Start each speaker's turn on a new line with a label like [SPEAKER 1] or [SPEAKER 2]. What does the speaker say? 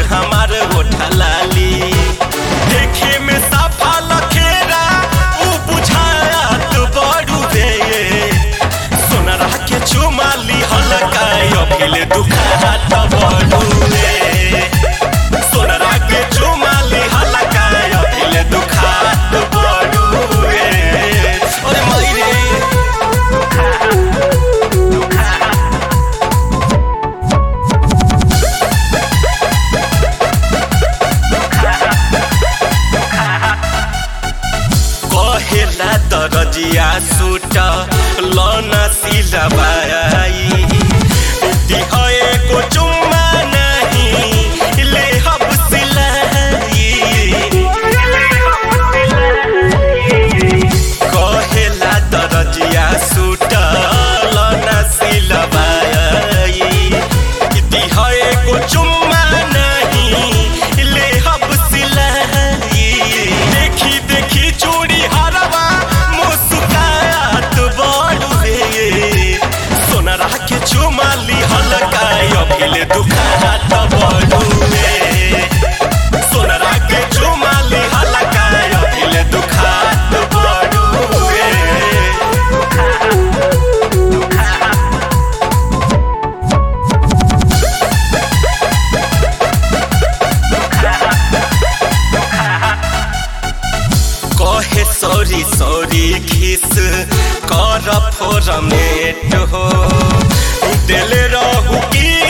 [SPEAKER 1] हमार गोठा लाली देखे में साफा लखेरा ऊ बुझात बड़ू रे सोनरा के चुमाली हलका अभिले दुखात बड़ू रे सोनरा के चुमाली हलका अभिले दुखात बड़ू रे अरे मई रे कहेला दरजिया सूट लौना सिलवाई दिहए को चुम्मा नहीं ले हम सिलाई कहेला दरजिया सूट लौना सिलवाई दिहए को चुम्मा नहीं ले हम सिलाई देखी देखी चूड़ी हरवा मुस्कात बड़ू रे सोनरा के चुमाली हलका अभिले दुखात बड़ू रे सोनरा के चुमाली हलका अभिले दुखात बड़ू रे कहे सॉरी सॉरी खिस कर फोरमेट हो दिल रहू की